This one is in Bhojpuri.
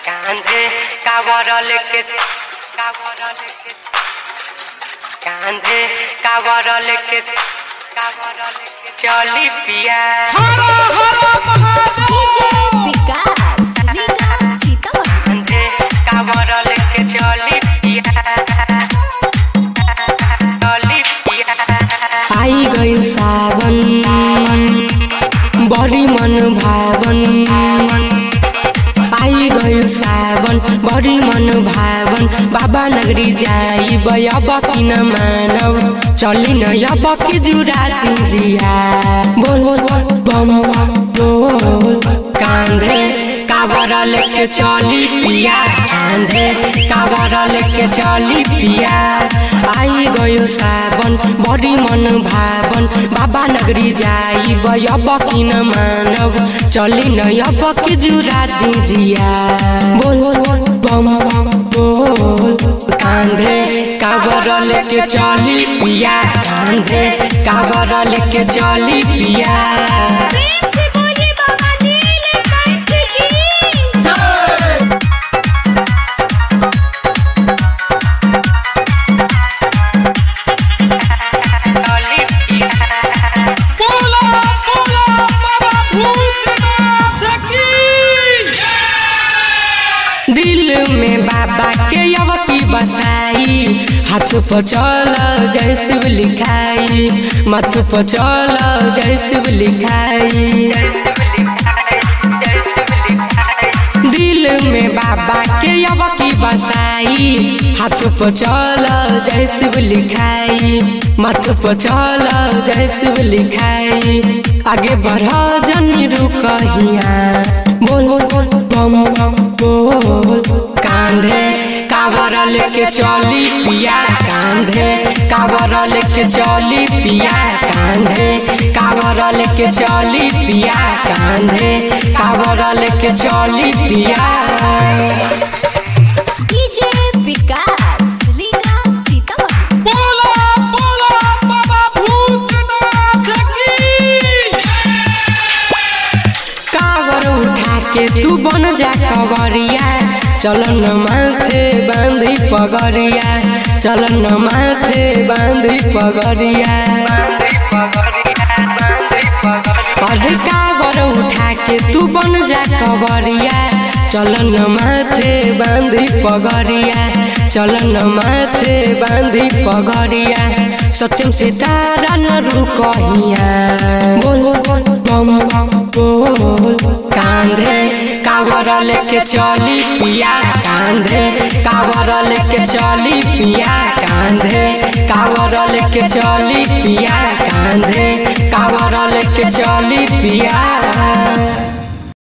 कांधे कावर लेके कावर लेके कांधे कावर लेके कावर लेके चली पिया DJ विकास लीला सीतामढ़ी कांधे कावर लेके चली पिया चली पिया आई गई सावन बड़ी मन भावन आई गई सावन बड़ी मन भावन बाबा नगरी जाई अब किन मानव चली न अब की जुरा जिया बोल बोल बोल बम बम बोल कांधे कावर लेके चली पिया कांधे कावर लेके चली पिया आई गयो सावन बड़ी मन भावन बाबा नगरी जाई अब किन मानव चली न अब की जुरा जिया बोल बोल बोल बम बम बोल कांधे कावर लेके चली पिया कांधे कावर लेके चली पिया प्रेम से बोले बाबा नीलकंठ की चली पिया बोला बोला बाबा भूतनाथ की दिल में बाबा के यवती बसाई हाथ पर चल जय शिव लिखाई मत पर चल जय शिव लिखाई दिल में बाबा के यवती बसाई हाथ पर चल जय शिव लिखाई मत पर चल जय शिव लिखाई आगे बढ़ जनी रुकहिया बोल बोल बोल बम बम बोल कांधे कावर लेके चली पिया कांधे कावर लेके चली पिया कांधे कावर लेके चली पिया कांधे कावर लेके चली पिया DJ विकास लीला सीतामढ़ी बोला बोला बाबा भूतनाथ की कावर उठा के तू बन जा कवरिया चलन माथे बांधी पगरिया चलन माथे बांधी पगरिया अरे कावर उठा के तू बन जा कवरिया चलन माथे बांधी पगरिया चलन माथे बांधी पगरिया सत्यम से तारा न रुकहिया बोल बोल बोल बम बम बोल कांधे कावर लेके चली पिया कांधे कावर लेके चली पिया कांधे कावर लेके चली पिया कांधे कावर लेके चली पिया